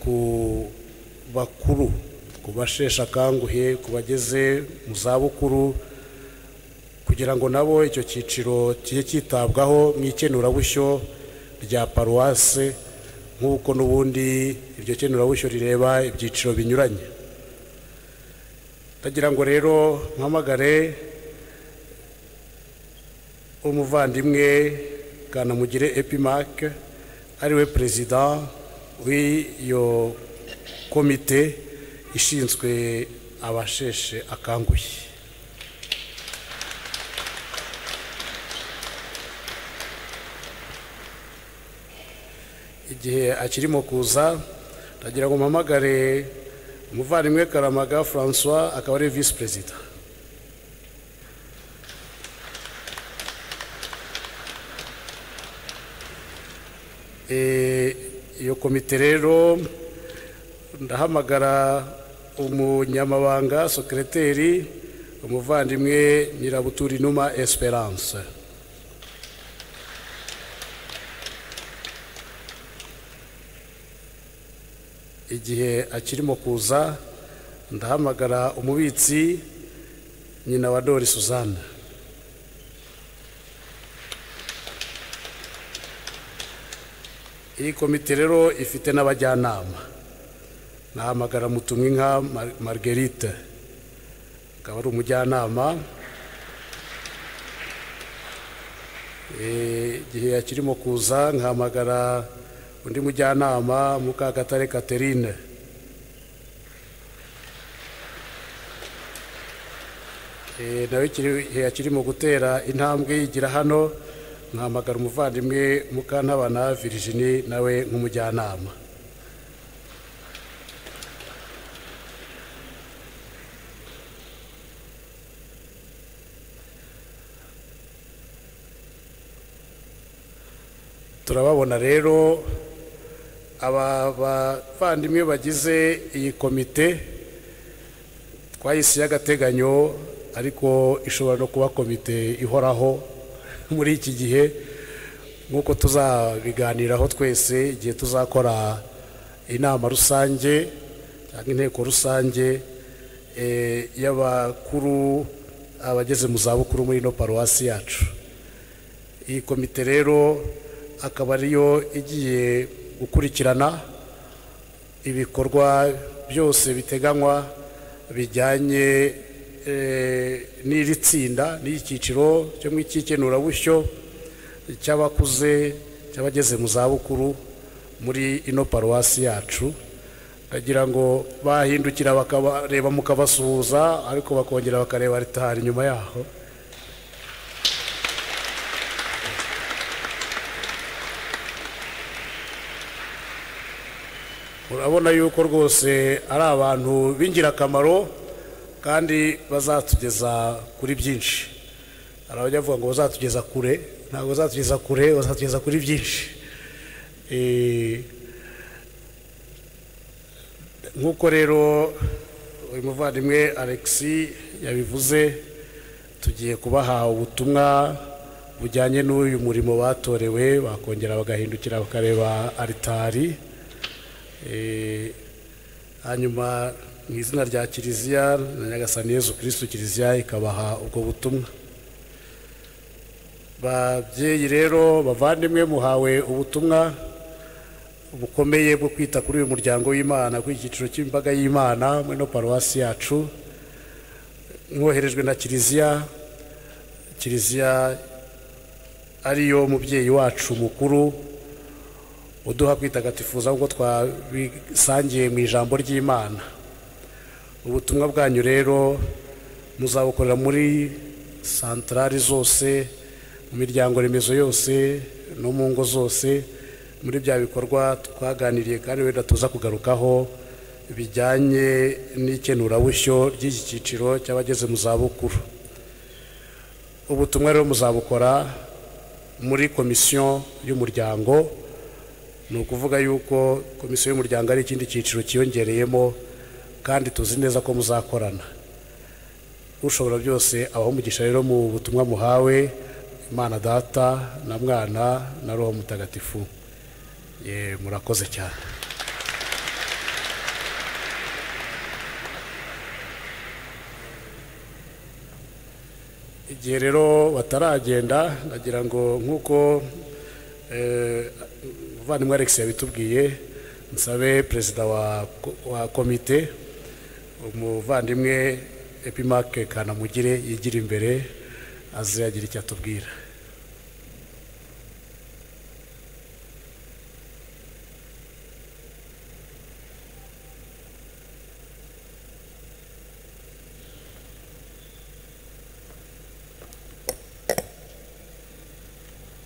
ku bakuru ku basheshe akanguhe ku bageze mu zabukuru kugira ngo nabo icyo cyiciro kijye cyitabwaho mu ikenurabushyo rya paruwase nk'uko n'ubundi iryo kenurabushyo rireba ibyiciro binyuranye ndagira ngo rero mpamagare umuvandimwe kanamugire epimake ariwe perezida w'iyo komite ishinzwe abasheshe akanguhe igihe akirimo kuza ndagira ngo mpamagare umuvandimwe karamaga francois akaba ari visi perezida iyo komite rero ndahamagara umunyamabanga sekereteri umuvandimwe nyirabuturi numa esperance igihe akirimo kuza ndahamagara umubitsi nyina wa dori suzanne iyi komite rero ifite n'abajyanama nahamagara mutumwe nka marguerite akaba ari umujyanama igihe akirimo kuza nkahamagara undi mujyanama mukagatare catherine nawe igihe kirimo gutera intambwe yigira hano nkahamagara umuvandimwe mukantabana virginie nawe nk'umujyanama turababona rero aba bavandimwe bagize iyi komite twayisiye agateganyo ariko ishobora no kuba komite ihoraho muri iki gihe nk'uko tuzabiganiraho twese igihe tuzakora inama rusange cyangwa inteko rusange y'abakuru abageze mu zabukuru muri ino paruwasi yacu iyi komite rero akaba ariyo igiye gukurikirana ibikorwa byose biteganywa bijyanye n'iri tsinda n'icyiciro cyo mu ikikenurabusyo cy'abakuze cy'abageze mu zabukuru muri ino paruwasi yacu bagira ngo bahindukira bakabareba mukabasuhuza ariko bakongera bakareba ritari inyuma yaho urabona yuko rwose ari abantu b'ingirakamaro kandi bazatugeza kuri byinshi hari abajya bavuga ngo bazatugeza kure ntabwo bazatugeza kure bazatugeza kuri byinshi nk'uko rero uyu muvandimwe alexi yabivuze tugiye kubaha ubutumwa bujyanye n'uyu murimo batorewe bakongera bagahindukira bakareba aritari hanyuma mu izina rya kiliziya na nyagasani yezu kirisitu kiliziya ikabaha ubwo butumwa babyeyi rero bavandimwe muhawe ubutumwa bukomeye bwo kwita kuri uyu muryango w'imana kuri iki cyiciro cy'imbaga y'imana muri ino paruwasi yacu mwoherejwe na kiliziya kiliziya ariyo mubyeyi wacu mukuru uduha kwitagatifuza nk'uko twabisangiye mu ijambo ry'imana ubutumwa bwanyu rero muzabukorera muri santarari zose mu miryango remezo yose no mu ngo zose muri bya bikorwa twaganiriye kandi wenda tuza kugarukaho bijyanye n'ikenurabusyo ry'iki cyiciro cy'abageze mu zabukuru ubutumwa rero muzabukora muri komisiyo y'umuryango ni ukuvuga yuko komisiyo y'umuryango ari ikindi cyiciro cyiyongereyemo kandi tuzi neza ko muzakorana ushobora byose abaho umugisha rero mu butumwa muhawe imana data na mwana na roho mutagatifu murakoze cyane igihe rero bataragenda nagira ngo nk'uko eh, muvandimwe alex yabitubwiye nsabe perezida wa, wa komite umuvandimwe epimake kanamugire yigira imbere aze agira icyo atubwira